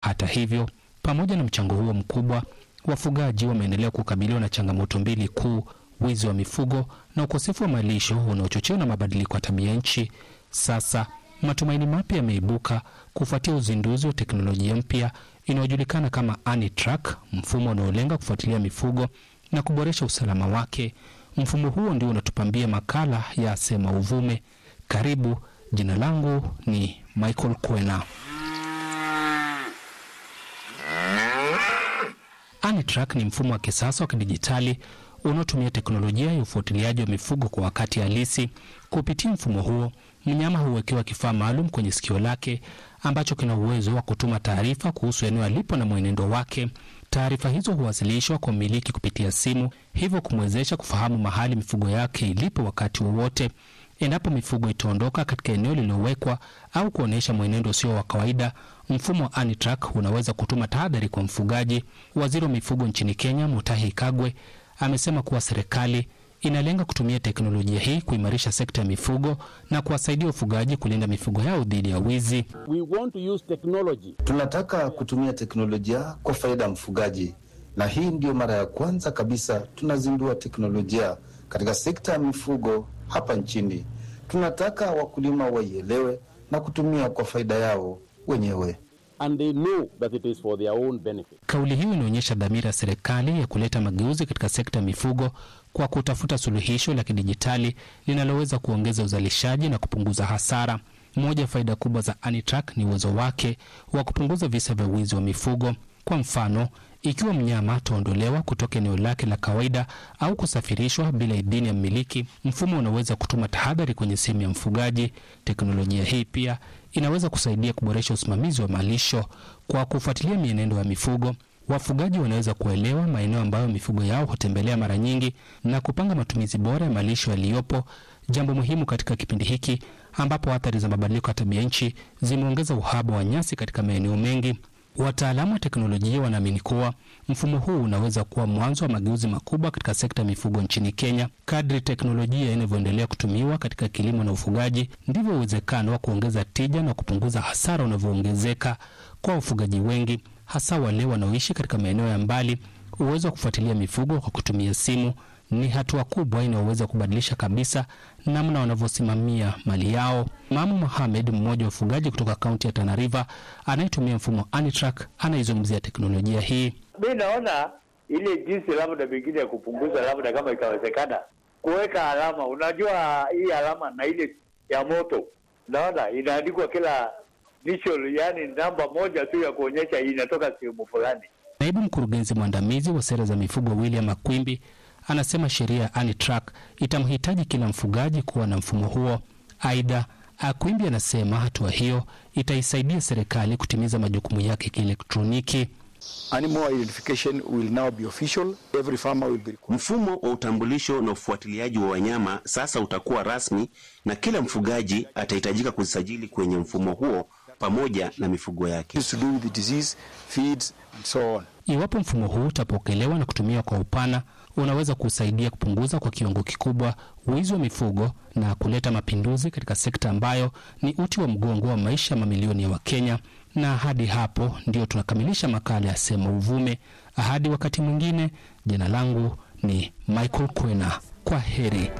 Hata hivyo, pamoja na mchango huo mkubwa, wafugaji wameendelea kukabiliwa na changamoto mbili kuu: wizi wa mifugo na ukosefu wa malisho unaochochewa na mabadiliko ya tabia nchi. Sasa matumaini mapya yameibuka kufuatia uzinduzi wa teknolojia mpya inayojulikana kama AniTrack, mfumo unaolenga kufuatilia mifugo na kuboresha usalama wake. Mfumo huo ndio unatupambia makala ya Sema Uvume. Karibu. Jina langu ni Michael Kwena. AniTrack ni mfumo wa kisasa wa kidijitali unaotumia teknolojia ya ufuatiliaji wa mifugo kwa wakati halisi. Kupitia mfumo huo, mnyama huwekewa kifaa maalum kwenye sikio lake ambacho kina uwezo wa kutuma taarifa kuhusu eneo alipo na mwenendo wake. Taarifa hizo huwasilishwa kwa mmiliki kupitia simu, hivyo kumwezesha kufahamu mahali mifugo yake ilipo wakati wowote. Endapo mifugo itaondoka katika eneo lililowekwa au kuonyesha mwenendo usio wa kawaida, mfumo wa AniTrack unaweza kutuma tahadhari kwa mfugaji. Waziri wa mifugo nchini Kenya, Mutahi Kagwe, amesema kuwa serikali inalenga kutumia teknolojia hii kuimarisha sekta ya mifugo na kuwasaidia wafugaji kulinda mifugo yao dhidi ya wizi. We want to use technology. Tunataka kutumia teknolojia kwa faida ya mfugaji, na hii ndiyo mara ya kwanza kabisa tunazindua teknolojia katika sekta ya mifugo hapa nchini. Tunataka wakulima waielewe na kutumia kwa faida yao wenyewe. And they know that it is for their own benefit. Kauli hiyo inaonyesha dhamira ya serikali ya kuleta mageuzi katika sekta ya mifugo kwa kutafuta suluhisho la kidijitali linaloweza kuongeza uzalishaji na kupunguza hasara. Moja ya faida kubwa za AniTrack ni uwezo wake wa kupunguza visa vya wizi wa mifugo. Kwa mfano, ikiwa mnyama ataondolewa kutoka eneo lake la kawaida au kusafirishwa bila idhini ya mmiliki, mfumo unaweza kutuma tahadhari kwenye simu ya mfugaji. Teknolojia hii pia inaweza kusaidia kuboresha usimamizi wa malisho. Kwa kufuatilia mienendo ya mifugo, wafugaji wanaweza kuelewa maeneo ambayo mifugo yao hutembelea mara nyingi na kupanga matumizi bora ya malisho yaliyopo, jambo muhimu katika kipindi hiki ambapo athari za mabadiliko ya tabia nchi zimeongeza uhaba wa nyasi katika maeneo mengi. Wataalamu wa teknolojia wanaamini kuwa mfumo huu unaweza kuwa mwanzo wa mageuzi makubwa katika sekta ya mifugo nchini Kenya. Kadri teknolojia inavyoendelea kutumiwa katika kilimo na ufugaji, ndivyo uwezekano wa kuongeza tija na kupunguza hasara unavyoongezeka kwa wafugaji wengi, hasa wale wanaoishi katika maeneo ya mbali. Uwezo wa kufuatilia mifugo kwa kutumia simu ni hatua kubwa inayoweza kubadilisha kabisa namna wanavyosimamia mali yao. Mamu Mohamed, mmoja wa wafugaji kutoka kaunti ya Tana River anayetumia mfumo AniTrack, anaizungumzia teknolojia hii. Mi naona ile jinsi labda pengine ya kupunguza, labda kama ikawezekana kuweka alama. Unajua hii alama na ile ya moto, naona inaandikwa kila initial, yani namba moja tu ya kuonyesha inatoka sehemu fulani. Naibu mkurugenzi mwandamizi wa sera za mifugo William Makwimbi anasema sheria ya AniTrack itamhitaji kila mfugaji kuwa na mfumo huo. Aidha, Akwimbi anasema hatua hiyo itaisaidia serikali kutimiza majukumu yake kielektroniki. Animal identification will now be official. Every farmer will be required. Mfumo wa utambulisho na ufuatiliaji wa wanyama sasa utakuwa rasmi na kila mfugaji atahitajika kujisajili kwenye mfumo huo pamoja na mifugo yake. Used to do with the disease, feeds and so on. Iwapo mfumo huu utapokelewa na kutumiwa kwa upana, unaweza kusaidia kupunguza kwa kiwango kikubwa wizi wa mifugo na kuleta mapinduzi katika sekta ambayo ni uti wa mgongo wa maisha ya mamilioni ya Wakenya. Na hadi hapo ndio tunakamilisha makala ya Sema Uvume. Hadi wakati mwingine, jina langu ni Michael Kwena. Kwa heri.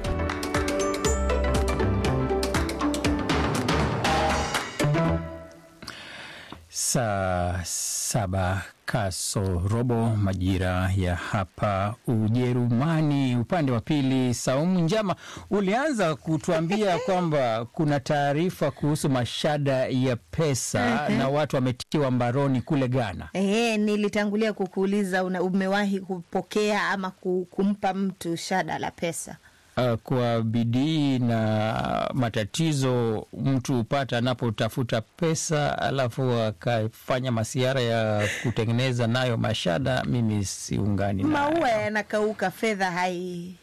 Saa saba kasorobo majira ya hapa Ujerumani. Upande wa pili, Saumu Njama, ulianza kutuambia kwamba kuna taarifa kuhusu mashada ya pesa Mhm. na watu wametiwa mbaroni kule Ghana. Ehe, nilitangulia kukuuliza una, umewahi kupokea ama ku- kumpa mtu shada la pesa? Uh, kwa bidii na matatizo mtu hupata anapotafuta pesa alafu akafanya masiara ya kutengeneza nayo mashada. Mimi siungani nayo. Maua yanakauka, fedha hai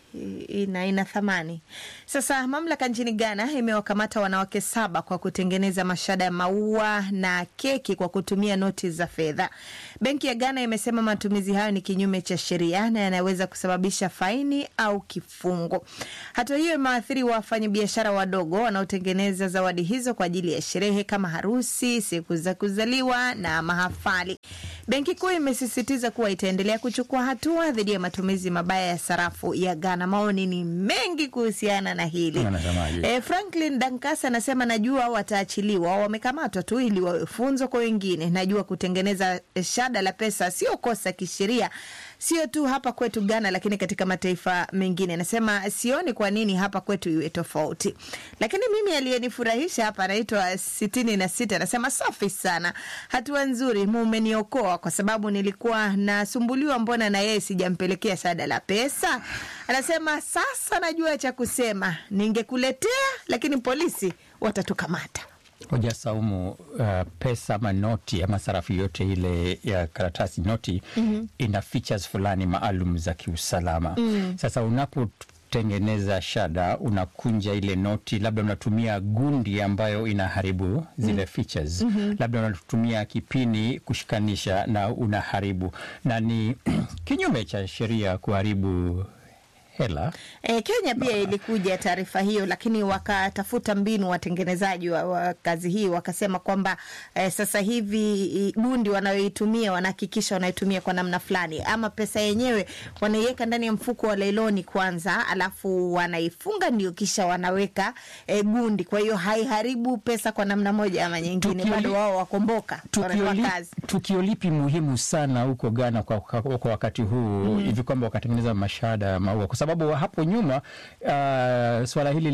ina, ina thamani. Sasa mamlaka nchini Ghana imewakamata wanawake saba kwa kutengeneza mashada ya maua na keki kwa kutumia noti za fedha. Benki ya Ghana imesema matumizi hayo ni kinyume cha sheria na yanaweza kusababisha faini au kifungo. Hatua hiyo imewaathiri wafanyabiashara wadogo wanaotengeneza zawadi hizo kwa ajili ya sherehe kama harusi, siku za kuzaliwa na mahafali. Benki Kuu imesisitiza kuwa itaendelea kuchukua hatua dhidi ya matumizi mabaya ya sarafu ya Ghana. Maoni ni mengi kuhusiana na hili. Wanasemaje? E, Franklin Dankasa anasema najua wataachiliwa, wamekamatwa tu ili wawe funzo kwa wengine. Najua kutengeneza shada la pesa sio kosa kisheria, sio tu hapa kwetu Ghana, lakini katika mataifa mengine. Anasema sioni kwa nini hapa kwetu iwe tofauti, lakini mimi aliyenifurahisha hapa anaitwa sitini na sita anasema safi sana, hatua nzuri, mumeniokoa kwa sababu nilikuwa nasumbuliwa, mbona na yeye sijampelekea shada la pesa. Anasema sasa najua cha kusema, ningekuletea lakini polisi watatukamata. Hoja Saumu, uh, pesa ama noti ama sarafu yote ile ya karatasi noti Mhm. ina features fulani maalum za kiusalama. Sasa unapotengeneza shada, unakunja ile noti, labda unatumia gundi ambayo inaharibu zile features, labda unatumia kipini kushikanisha na unaharibu, na ni kinyume cha sheria kuharibu hela. E, Kenya pia ilikuja taarifa hiyo, lakini wakatafuta mbinu watengenezaji wa, wa kazi hii wakasema kwamba e, sasa hivi i- gundi wanayoitumia wanahakikisha wanaitumia kwa namna fulani, ama pesa yenyewe wanaiweka ndani ya mfuko wa lailoni kwanza, alafu wanaifunga ndio kisha wanaweka e, gundi. Kwa hiyo haiharibu pesa kwa namna moja ama nyingine, Tukio bado li- wao wakomboka Tukio, wanatoa li, kazi. tukio lipi muhimu sana huko Ghana kwa, kwa, kwa wakati huu hivi kwamba wakatengeneza mashada ya maua, kwa sababu hapo nyuma uh, swala hili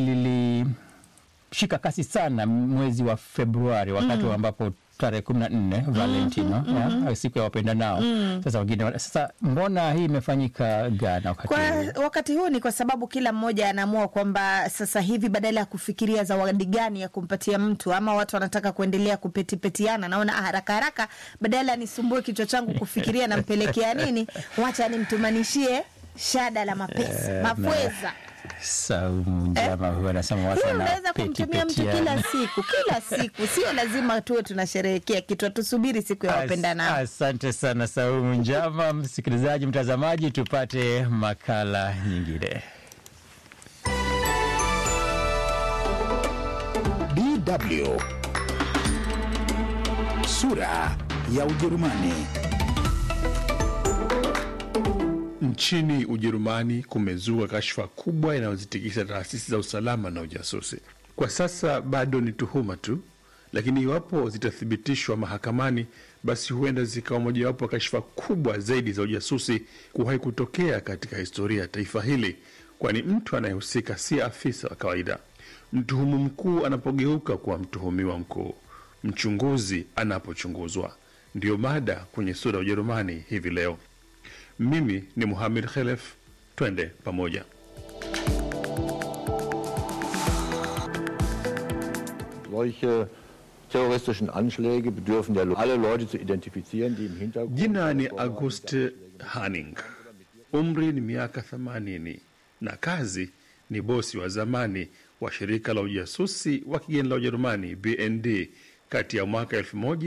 lilishika kasi sana mwezi wa Februari wakati ambapo tarehe kumi na nne Valentino ya, siku ya wapenda nao. Sasa wengine wana- sasa, mbona hii imefanyika Ghana wakati Kwa huu? wakati huu ni kwa sababu kila mmoja anaamua kwamba sasa hivi badala ya kufikiria zawadi gani ya kumpatia mtu, ama watu wanataka kuendelea kupetipetiana, naona ah, haraka haraka, badala nisumbue kichwa changu kufikiria nampelekea nini, wacha nimtumanishie shada la mapesa mapweza. Saumu Njama huyu anasema watu Hiyo unaweza wanapeti kumtumia mtu petiana. kila siku kila siku, sio lazima tuwe tunasherehekea kitu, tusubiri siku ya wapendanao. Asante sana Saumu Njama. Msikilizaji, mtazamaji, tupate makala nyingine. DW sura ya Ujerumani. Nchini Ujerumani kumezuka kashfa kubwa inayozitikisa taasisi za usalama na ujasusi. Kwa sasa bado ni tuhuma tu, lakini iwapo zitathibitishwa mahakamani, basi huenda zikawa mojawapo ya kashfa kubwa zaidi za ujasusi kuwahi kutokea katika historia ya taifa hili, kwani mtu anayehusika si afisa wa kawaida. Mtuhumu mkuu anapogeuka kuwa mtuhumiwa mkuu, mchunguzi anapochunguzwa. Ndiyo mada kwenye sura ya Ujerumani hivi leo. Mimi ni Muhamed Khelef, twende pamoja. Solche terroristischen Anschläge bedürfen ja alle Leute zu identifizieren, die im Hintergrund. Jina ni Auguste Hanning, umri ni miaka 80 na kazi ni bosi wa zamani wa shirika la ujasusi wa kigeni la Ujerumani BND kati ya mwaka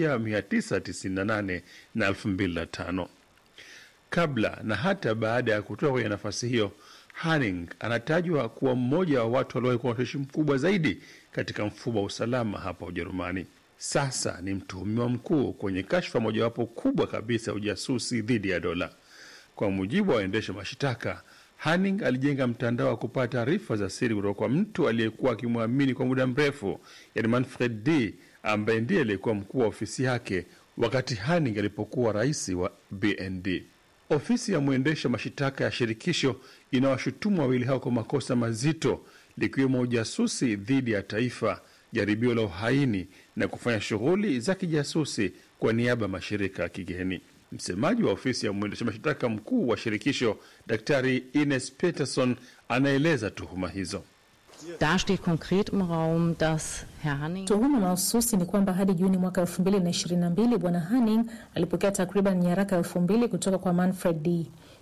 1998 na 2005. Kabla na hata baada ya kutoka kwenye nafasi hiyo, Hanning anatajwa kuwa mmoja wa watu waliowahi kuwa na ushawishi mkubwa zaidi katika mfumo wa usalama hapa Ujerumani. Sasa ni mtuhumiwa mkuu kwenye kashfa mojawapo kubwa kabisa ya ujasusi dhidi ya dola. Kwa mujibu wa waendesha mashitaka, Hanning alijenga mtandao wa kupata taarifa za siri kutoka kwa mtu aliyekuwa akimwamini kwa muda mrefu, yani Manfred D ambaye ndiye aliyekuwa mkuu wa ofisi yake wakati Hanning alipokuwa rais wa BND. Ofisi ya mwendesha mashitaka ya shirikisho inawashutumu wawili hao kwa makosa mazito likiwemo ujasusi dhidi ya taifa, jaribio la uhaini na kufanya shughuli za kijasusi kwa niaba ya mashirika ya kigeni. Msemaji wa ofisi ya mwendesha mashtaka mkuu wa shirikisho, Daktari Ines Peterson, anaeleza tuhuma hizo. Da steht konkret im Raum, dass Herr Hanning Tuhuma mahususi ni kwamba hadi Juni mwaka 2022 bwana Hanning alipokea takriban nyaraka elfu mbili kutoka kwa Manfred D.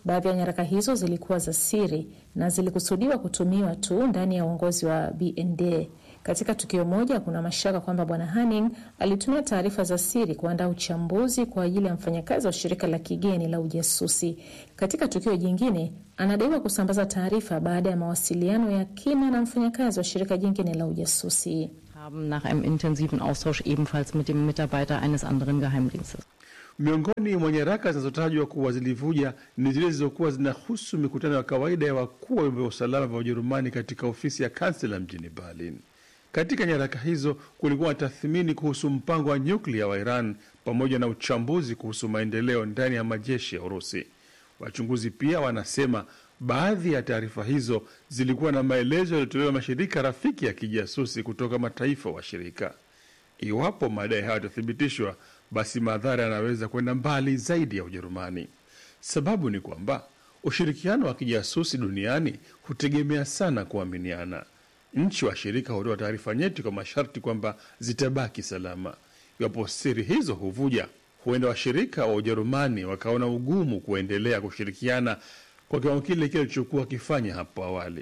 Baadhi ya nyaraka hizo zilikuwa za siri na zilikusudiwa kutumiwa tu ndani ya uongozi wa BND. Katika tukio moja, kuna mashaka kwamba bwana Hanning alitumia taarifa za siri kuandaa uchambuzi kwa ajili ya mfanyakazi wa shirika la kigeni la ujasusi. Katika tukio jingine, anadaiwa kusambaza taarifa baada ya mawasiliano ya kina na mfanyakazi wa shirika jingine la ujasusi. haben nach einem intensiven Austausch ebenfalls mit dem Mitarbeiter eines anderen Geheimdienstes. Miongoni mwa nyaraka zinazotajwa kuwa zilivuja ni zile zilizokuwa zinahusu mikutano ya kawaida ya wakuu wa vyombo vya usalama vya Ujerumani katika ofisi ya kansela mjini Berlin. Katika nyaraka hizo kulikuwa na tathmini kuhusu mpango wa nyuklia wa Iran pamoja na uchambuzi kuhusu maendeleo ndani ya majeshi ya Urusi. Wachunguzi pia wanasema baadhi ya taarifa hizo zilikuwa na maelezo yaliyotolewa mashirika rafiki ya kijasusi kutoka mataifa washirika. Iwapo madai hayo yatathibitishwa, basi madhara yanaweza kwenda mbali zaidi ya Ujerumani. Sababu ni kwamba ushirikiano wa kijasusi duniani hutegemea sana kuaminiana. Nchi washirika hutoa taarifa nyeti kwa masharti kwamba zitabaki salama. Iwapo siri hizo huvuja, huenda washirika wa Ujerumani wakaona ugumu kuendelea kushirikiana kwa kiwango kile kile kilichokuwa wakifanya hapo awali.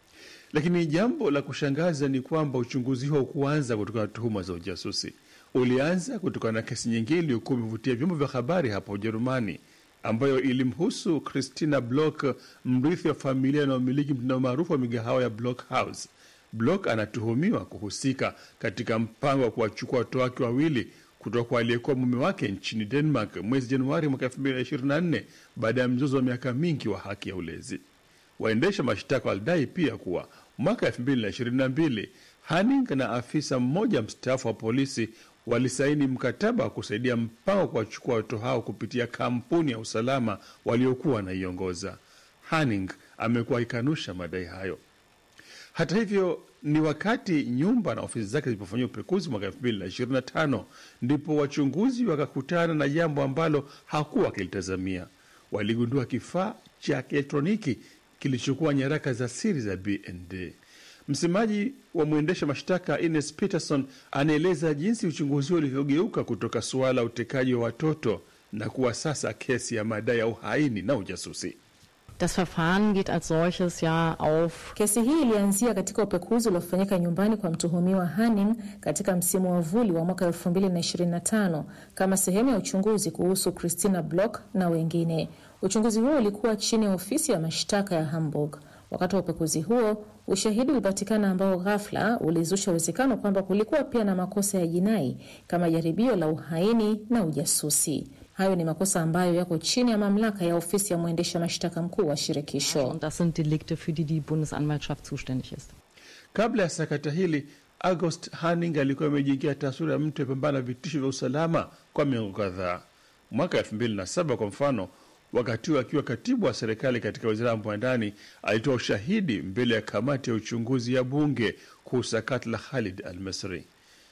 Lakini jambo la kushangaza ni kwamba uchunguzi huo kuanza kutokana na tuhuma za ujasusi. Ulianza kutokana na kesi nyingine iliyokuwa imevutia vyombo vya habari hapa Ujerumani, ambayo ilimhusu Christina Block, mrithi wa familia inayomiliki mtandao maarufu wa migahawa ya Block House. Block anatuhumiwa kuhusika katika mpango wa kuwachukua watoto wake wawili kutoka kwa aliyekuwa mume wake nchini Denmark mwezi Januari mwaka 2024 baada ya mzozo wa miaka mingi wa haki ya ulezi. Waendesha mashtaka walidai pia kuwa mwaka 2022 Hanning na afisa mmoja mstaafu wa polisi walisaini mkataba wa kusaidia mpango wa kuwachukua watoto hao kupitia kampuni ya usalama waliokuwa wanaiongoza. Hanning amekuwa akikanusha madai hayo. Hata hivyo, ni wakati nyumba na ofisi zake zilipofanyia upekuzi mwaka 2025 ndipo wachunguzi wakakutana na jambo ambalo hakuwa wakilitazamia. Waligundua kifaa cha kielektroniki kilichokuwa nyaraka za siri za BND. Msemaji wa mwendesha mashtaka Ines Peterson anaeleza jinsi uchunguzi huo ulivyogeuka kutoka suala la utekaji wa watoto na kuwa sasa kesi ya madai ya uhaini na ujasusi. Das Verfahren geht als solches ja auf Kesi hii ilianzia katika upekuzi uliofanyika nyumbani kwa mtuhumiwa Hanning katika msimu wa vuli wa mwaka 2025 kama sehemu ya uchunguzi kuhusu Christina Block na wengine. Uchunguzi huo ulikuwa chini ya ofisi ya mashtaka ya Hamburg. Wakati wa upekuzi huo, ushahidi ulipatikana ambao ghafla ulizusha uwezekano kwamba kulikuwa pia na makosa ya jinai kama jaribio la uhaini na ujasusi. Hayo ni makosa ambayo yako chini ya mamlaka ya ofisi ya mwendesha mashtaka mkuu wa shirikisho. und das sind Delikte, für die die Bundesanwaltschaft zuständig ist. Kabla ya sakata hili, August Hanning alikuwa amejiingia taswira ya mtu apambana na vitisho vya usalama kwa miongo kadhaa. Mwaka elfu mbili na saba kwa mfano, wakati huo akiwa katibu wa serikali katika wizara ya mambo ya ndani, alitoa ushahidi mbele ya kamati ya uchunguzi ya bunge kuhusu sakata la Khalid al-Misri.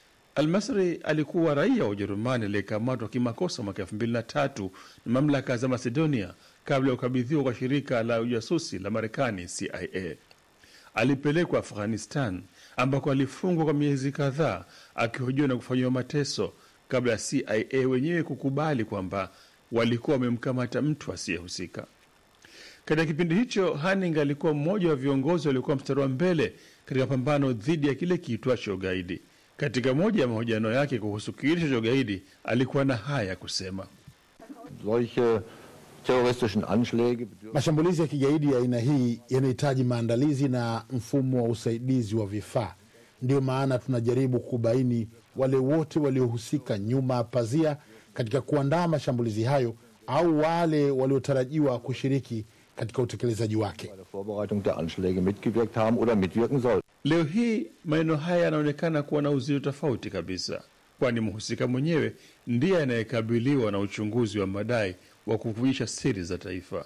Almasri alikuwa raia wa Ujerumani aliyekamatwa kimakosa mwaka elfu mbili na tatu na mamlaka za Macedonia kabla ya kukabidhiwa kwa shirika la ujasusi la Marekani CIA. Alipelekwa Afghanistan ambako alifungwa kwa miezi kadhaa akihojiwa na kufanyiwa mateso kabla ya CIA wenyewe kukubali kwamba walikuwa wamemkamata mtu asiyehusika. Katika kipindi hicho, Hanning alikuwa mmoja wa viongozi waliokuwa mstari wa mbele katika pambano dhidi ya kile kiitwacho ugaidi. Katika moja ya mahojiano yake kuhusu kiitisho cha ugaidi alikuwa na haya ya kusema: Solche terroristischen Anschläge bedürfen Mashambulizi ya kigaidi ya aina hii yanahitaji maandalizi na mfumo wa usaidizi wa vifaa. Ndiyo maana tunajaribu kubaini wale wote waliohusika nyuma ya pazia katika kuandaa mashambulizi hayo au wale waliotarajiwa kushiriki katika utekelezaji wake. bei der Vorbereitung der Anschläge mitgewirkt haben oder mitwirken sollten. Leo hii maneno haya yanaonekana kuwa na uzito tofauti kabisa, kwani mhusika mwenyewe ndiye anayekabiliwa na uchunguzi wa madai wa kuvujisha siri za taifa.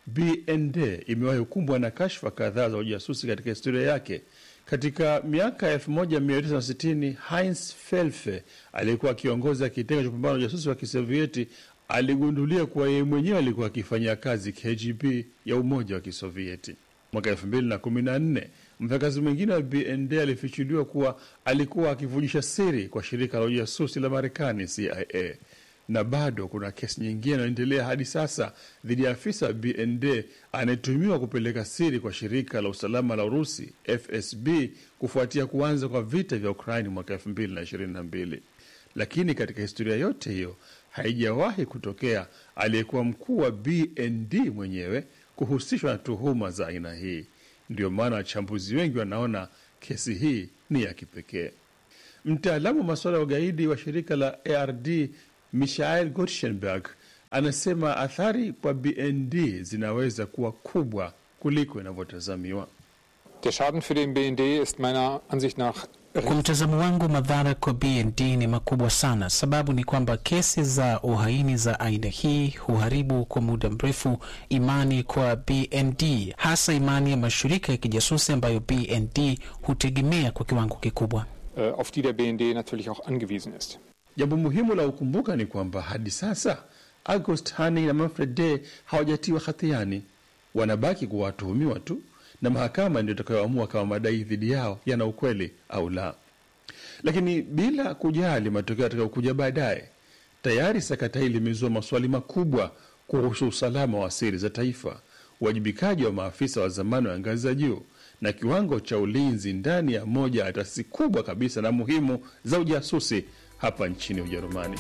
BND imewahi kukumbwa na kashfa kadhaa za ujasusi katika historia yake. Katika miaka ya 1960 Heinz Felfe aliyekuwa akiongoza kitengo cha kupambana na ujasusi wa Kisovieti aligundulia kuwa yeye mwenyewe alikuwa akifanyia kazi KGB ya Umoja wa Kisovieti. Mwaka 2014 mfanyakazi mwingine wa BND alifichuliwa kuwa alikuwa akivujisha siri kwa shirika la ujasusi la Marekani CIA. na bado kuna kesi nyingine inayoendelea hadi sasa dhidi ya afisa wa BND anayetumiwa kupeleka siri kwa shirika la usalama la Urusi FSB kufuatia kuanza kwa vita vya Ukraini mwaka 2022. Lakini katika historia yote hiyo haijawahi kutokea aliyekuwa mkuu wa BND mwenyewe kuhusishwa na tuhuma za aina hii. Ndio maana wachambuzi wengi wanaona kesi hii ni ya kipekee. Mtaalamu wa masuala ya ugaidi wa shirika la ARD Michael Gottschalk anasema athari kwa BND zinaweza kuwa kubwa kuliko inavyotazamiwa. Der Schaden für den BND ist meiner Ansicht nach Kwa mtazamo wangu, madhara kwa BND ni makubwa sana. Sababu ni kwamba kesi za uhaini za aina hii huharibu kwa muda mrefu imani kwa BND, hasa imani ya mashirika ya kijasusi ambayo BND hutegemea kwa kiwango kikubwa. äh, auf die der BND natürlich auch angewiesen ist. Jambo muhimu la kukumbuka ni kwamba hadi sasa August Hani na Manfred Day hawajatiwa hatiani, wanabaki kuwa watuhumiwa tu, na mahakama ndio itakayoamua kama madai dhidi yao yana ukweli au la. Lakini bila kujali matokeo yatakayokuja baadaye, tayari sakata hili limezua maswali makubwa kuhusu usalama wa siri za taifa, uwajibikaji wa maafisa wa zamani wa ngazi za juu na kiwango cha ulinzi ndani ya moja ya taasisi kubwa kabisa na muhimu za ujasusi hapa nchini Ujerumani.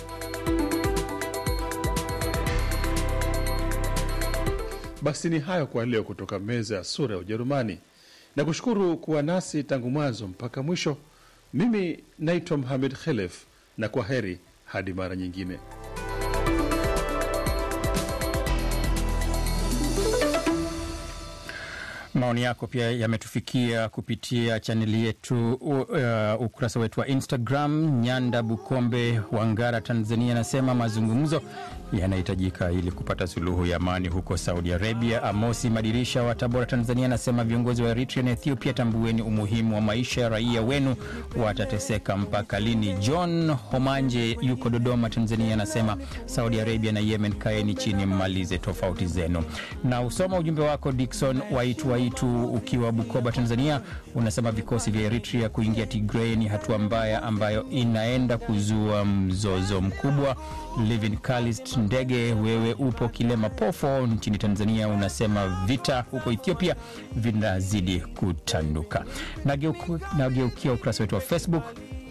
Basi ni hayo kwa leo kutoka meza ya sura ya Ujerumani, na kushukuru kuwa nasi tangu mwanzo mpaka mwisho. Mimi naitwa Mohamed Khelef, na kwa heri hadi mara nyingine. Maoni yako pia yametufikia kupitia chaneli yetu u- uh, ukurasa wetu wa Instagram. Nyanda Bukombe wa Ngara, Tanzania, anasema mazungumzo yanahitajika ili kupata suluhu ya amani huko Saudi Arabia. Amosi Madirisha wa Tabora, Tanzania, anasema viongozi wa Eritrea na Ethiopia, tambueni umuhimu wa maisha ya raia wenu, watateseka mpaka lini? John Homanje yuko Dodoma, Tanzania, anasema Saudi Arabia na Yemen, kaeni chini, mmalize tofauti zenu. Na usoma ujumbe wako Dikson Waitu Waitu ukiwa Bukoba, Tanzania, unasema vikosi vya Eritrea kuingia Tigray ni hatua mbaya ambayo inaenda kuzua mzozo mkubwa. Livin Kalist Ndege, wewe upo Kilema Pofo nchini Tanzania, unasema vita huko Ethiopia vinazidi kutanuka. Nageuku- Nageukia ukurasa wetu wa Facebook.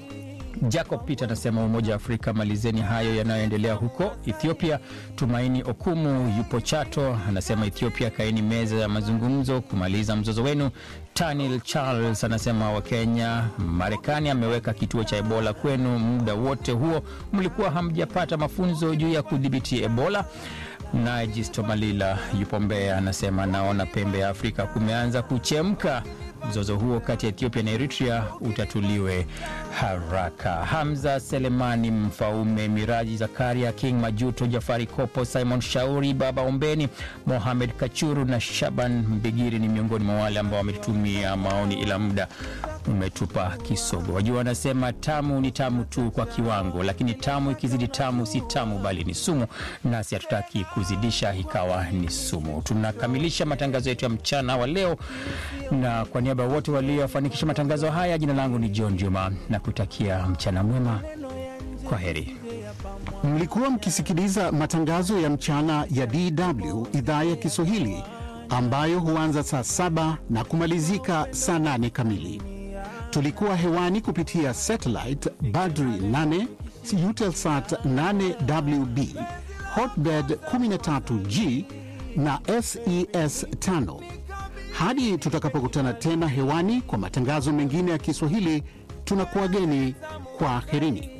Jacob Peter anasema Umoja wa Afrika, malizeni hayo yanayoendelea huko Ethiopia. Tumaini Okumu yupo Chato, anasema Ethiopia, kaeni meza ya mazungumzo kumaliza mzozo wenu. Tanil Charles anasema Wakenya, Marekani ameweka kituo cha Ebola kwenu, muda wote huo mlikuwa hamjapata mafunzo juu ya kudhibiti Ebola. Naye Jisto Malila yupo Mbeya, anasema naona pembe ya Afrika kumeanza kuchemka mzozo huo kati ya Ethiopia na Eritrea utatuliwe haraka. Hamza Selemani Mfaume, Miraji Zakaria, King Majuto, Jafari Kopo, Simon Shauri, Baba Ombeni, Mohamed Kachuru na Shaban Mbigiri ni miongoni mwa wale ambao wametumia maoni, ila muda umetupa kisogo. Wajua wanasema tamu ni tamu tu kwa kiwango, lakini tamu ikizidi tamu si tamu bali ni sumu, nasi hatutaki kuzidisha ikawa ni sumu. Tunakamilisha matangazo yetu ya mchana wa leo, na kwa niaba ya wote waliofanikisha matangazo haya, jina langu ni John Juma na kutakia mchana mwema. Kwa heri. Mlikuwa mkisikiliza matangazo ya mchana ya DW idhaa ya Kiswahili ambayo huanza saa saba na kumalizika saa nane kamili. Tulikuwa hewani kupitia satellite Badri 8, Eutelsat 8WB, Hotbird 13G na SES 5. Hadi tutakapokutana tena hewani kwa matangazo mengine ya Kiswahili, tunakuwageni kwa herini.